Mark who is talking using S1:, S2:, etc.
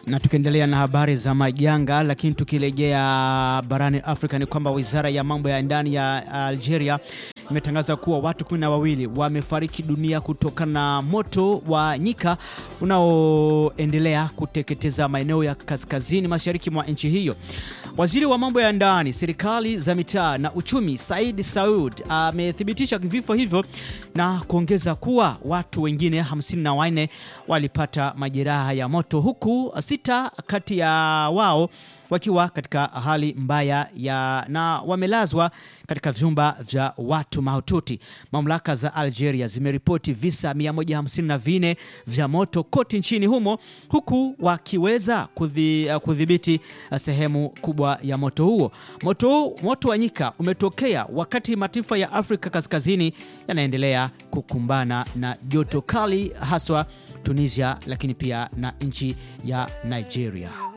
S1: Na tukiendelea na habari za majanga, lakini tukirejea barani Afrika ni kwamba wizara ya mambo ya ndani ya Algeria imetangaza kuwa watu kumi na wawili wamefariki dunia kutokana na moto wa nyika unaoendelea kuteketeza maeneo ya kaskazini mashariki mwa nchi hiyo. Waziri wa mambo ya ndani, serikali za mitaa na uchumi, Said Saud amethibitisha vifo hivyo na kuongeza kuwa watu wengine 54 walipata majeraha ya moto huku sita kati ya wao wakiwa katika hali mbaya ya na wamelazwa katika vyumba vya watu mahututi. Mamlaka za Algeria zimeripoti visa 154 vya moto kote nchini humo huku wakiweza kudhibiti sehemu kubwa ya moto huo. Moto, moto wa nyika umetokea wakati mataifa ya Afrika Kaskazini yanaendelea kukumbana na joto kali haswa Tunisia, lakini pia na nchi ya Nigeria.